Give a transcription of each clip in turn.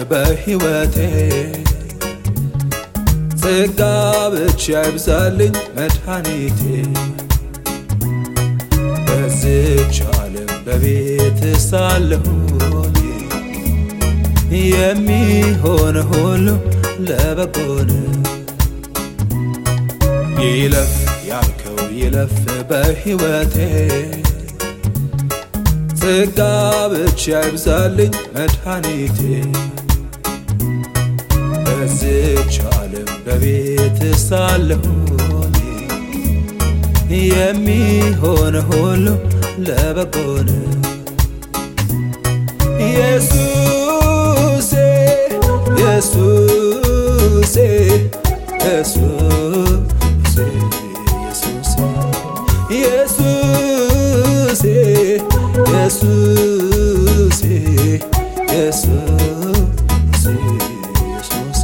በሕይወቴ ጸጋ ብቻ ይብዛልኝ መድኃኒቴ በዝች ዓለም በቤት ሳለሁኝ የሚሆን ሁሉ ለበጎን ይለፍ ያልከው ይለፍ በሕይወቴ ጸጋ ብቻ ይብዛልኝ መድኃኒቴ በዝች ዓለም በቤት ሳለሁኝ የሚሆን ሁሉ ለበጎን ኢየሱሴ ኢየሱሴ ኢየሱሴ ኢየሱሴ ኢየሱሴ ኢየሱሴ ኢየሱሴ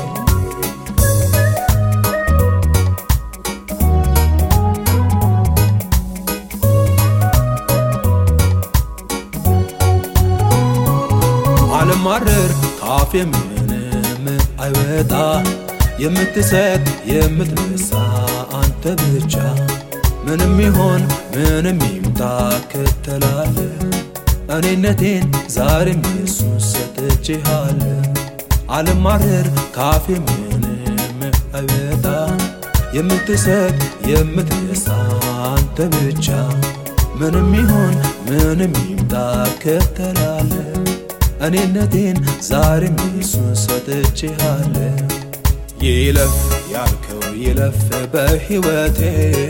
አልማረር ካፌ ምንም አይወጣ የምትሰጥ የምትነሳ አንተ ብቻ ምንም ይሆን ምንም ይምጣ ከተላለ እኔነቴን ዛሬም ኢየሱስ ሰጥቼሃለ አልማረር ካፌ ምንም አይወጣ የምትሰጥ የምትነሳ አንተ ብቻ ምንም ይሆን ምንም ይምጣ ከተላለ እኔነቴን ዛሬም ኢየሱስ ሰጥቼሃለ ይለፍ ያልከው ይለፍ በሕይወቴ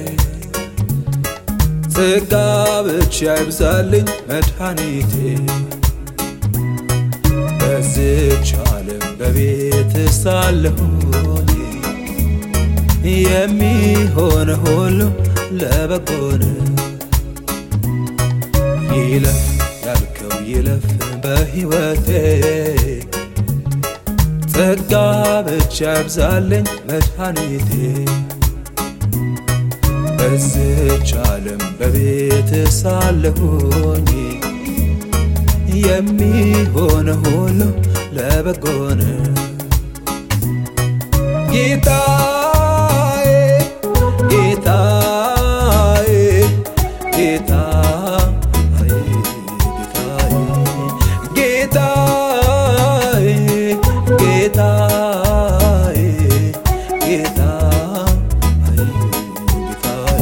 ጸጋ ብቻ ይብዛልኝ መድኃኒቴ በዝች ዓለም በቤት ሳለሁኝ የሚሆን ሁሉ ለበጎን ይለፍ ያልከው ይለፍ በሕይወቴ ጸጋ ብቻ ይብዛልኝ መድኃኒቴ በዝች ዓለም በቤት ሳለሁኝ የሚሆን ሁሉ ለበጎን ጌታዬ ጌታዬ ጌታዬ ጌታዬ ጌታዬ ጌታዬ ጌታዬ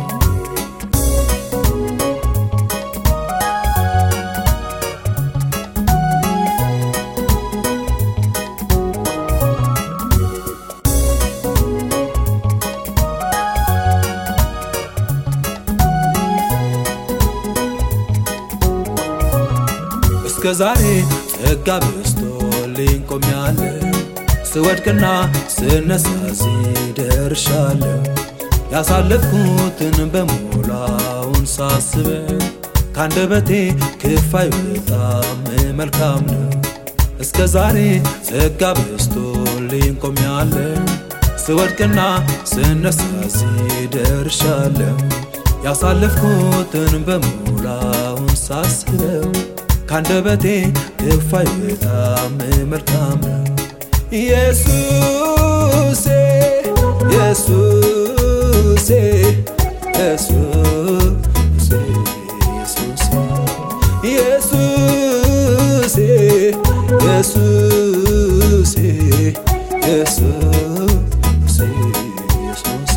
እስከ ዛሬ ጸጋ በዝቶልኝ ቆሜያለሁ። ስወድቅና ስነሳ እዚህ ደርሻለሁ። ያሳለፍኩትን በሞላውን ሳስበው ካንደበቴ ክፋይ በጣም መልካም ነው። እስከ ዛሬ ጸጋ በዝቶልኝ ቆሜያለሁ። ስወድቅና ስነሳ እዚህ ደርሻለሁ። ያሳለፍኩትን በሞላውን ሳስበው ካንደበቴ ክፋይ በጣም መልካም ነው። ኢየሱሴ ኢየሱሴ ኢየሱሴ ኢየሱሴ ኢየሱሴ ኢየሱሴ ኢየሱሴ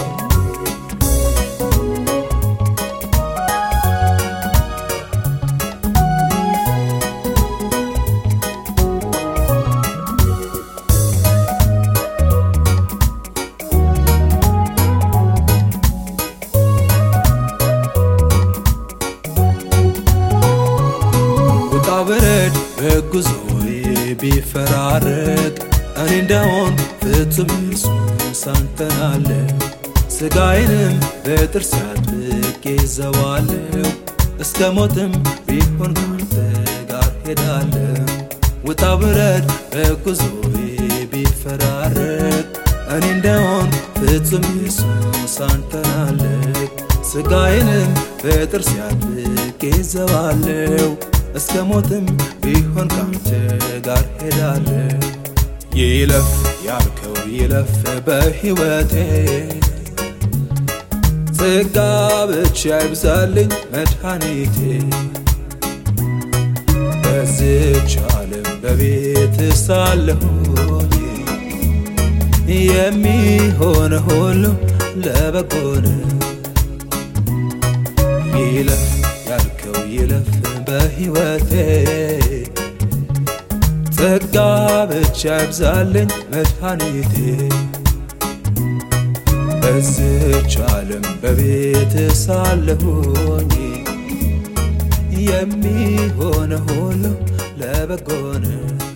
ውጣ ውረድ በጉዞዬ ቢፈራረቅ እኔ እንደሆን ፍጹም ኢየሱስ አንተን አለው። ሥጋዬንም በጥርስ አጥብቄ ይዘዋለሁ እስከ ሞትም ቢሆን ካንተ ጋር ሄዳለሁ። ውጣ ውረድ በጉዞዬ ቢፈራረቅ እኔ እንደሆን ፍጹም ኢየሱስ አንተን አለው። ሥጋዬንም በጥርስ አጥብቄ ይዘዋለሁ እስከ ሞትም ቢሆን ካንተ ጋር ሄዳለሁ። ይለፍ ያልከው ይለፍ በሕይወቴ ጸጋ ብቻ ይብዛልኝ መድኃኒቴ በዝች ዓለም በቤት ሳለሁኝ የሚሆነ ሁሉ ለበጎ ነው። ይለፍ ያልከው ይለፍ በሕይወቴ ጸጋ ብቻ ይብዛልኝ መድኃኒቴ በዝች ዓለም በቤት ሳለሁኝ የሚሆነ ሁሉ ለበጎ ነው።